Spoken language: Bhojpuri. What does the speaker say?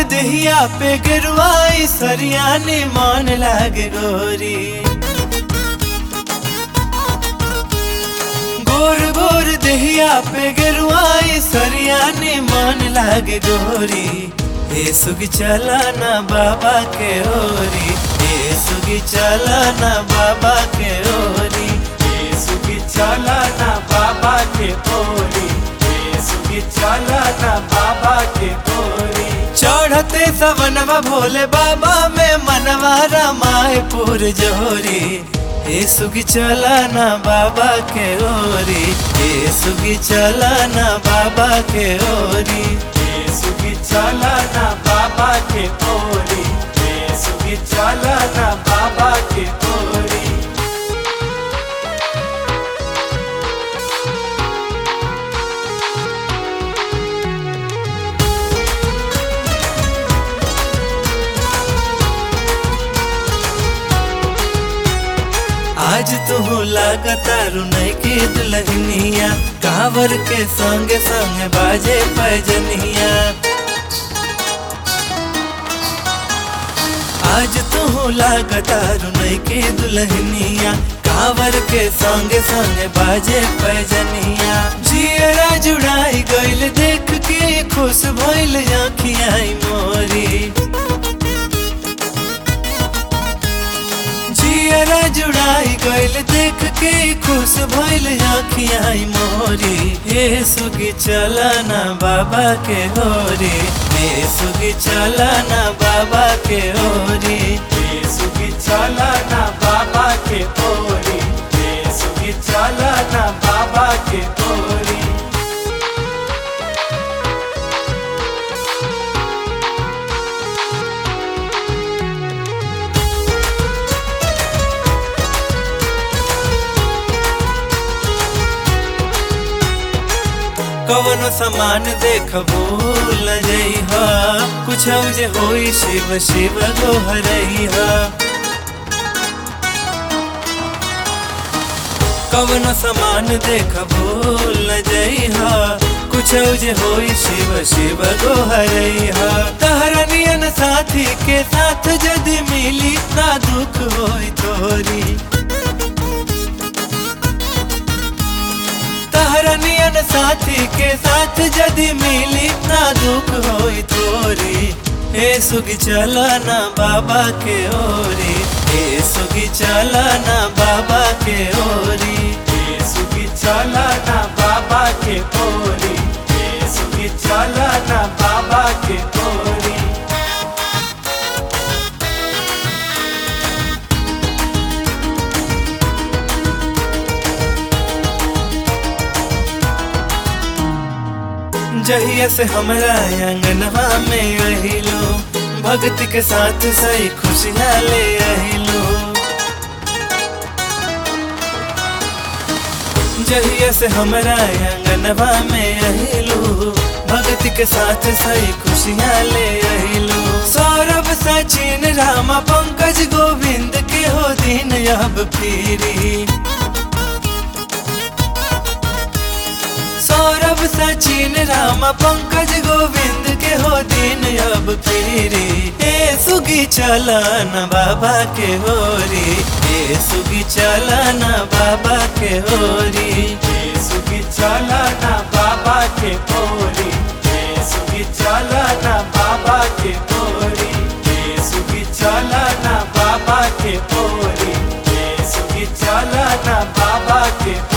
देहिया पे गिरवाई सरिया ने मान लागे गोरी गोर गोर देहिया पे गिरवाई सरिया ने मान लागे गोरी हे सुगी चला ना बाबा के ओरी हे सुगी चला ना बाबा के ओरी ए सुखी चला ना बाबा के ओरी ए सुखी चला ना बाबा के ओरी चढ़ते सवनवा भोले बाबा में मनवा रमाए पुर जोरी हे सुगी चला ना बाबा के ओरी हे सुगी चला ना बाबा के ओरी ए सुखी चला ना बाबा के ओरी ए सुखी चला ना बाबा के ओरी आज तू लागतारू नहीं की दुल्हनिया कावर के संगे संगे बाजे पैजनिया आज तू लागतारू नहीं की दुल्हनिया कावर के संगे संगे बाजे पैजनिया जियरा जुड़ाई गइल देख के खुश भइल आँखियाई मोरी जियरा जुड़ाई गइल देख के खुश भइल आँखियाई मोरी हे सुगी चला ना बाबा के होरी हे सुगी चला ना बाबा के होरी ए सुखी चला ना बाबा के ओरी ए सुखी चला ना बाबा के ओरी कवनो सामान देख भूल जइह कुछ जे होई शिव शिव गोहरइह कवनो सामान देख भूल जइह कुछ जे होई शिव शिव गोहरइह तहरा नियन साथी के साथ यदि मिली ना दुख होई तोरी तहरा नियन साथी के साथ यदि मिली ना दुख होई तोरी हे सुगी चला ना बाबा के ओरी हे सुगी चला ना बाबा के ओरी ए सुखी चला ना बाबा के ओरी ए सुखी चला ना बाबा के ओरी जहिया से हमरा अंगनवा में रहिलो भक्ति के साथ सही खुशियाँ ले आहिलो जहिया से हमरा अंगनवा में रहिलो भक्ति के साथ सही खुशियाँ ले आहिलो सौरभ सचिन रामा पंकज गोविंद के हो दिन अब फिरी सौरभ सचिन राम पंकज गोविंद के हो दिन अब फिरी ए सुगी चलन बाबा के होरी ए सुगी चलन बाबा के होरी ए सुखी चला ना बाबा के ओरी ए सुखी चला ना बाबा के ओरी ए सुखी चला ना बाबा के ओरी ए सुखी चला ना बाबा के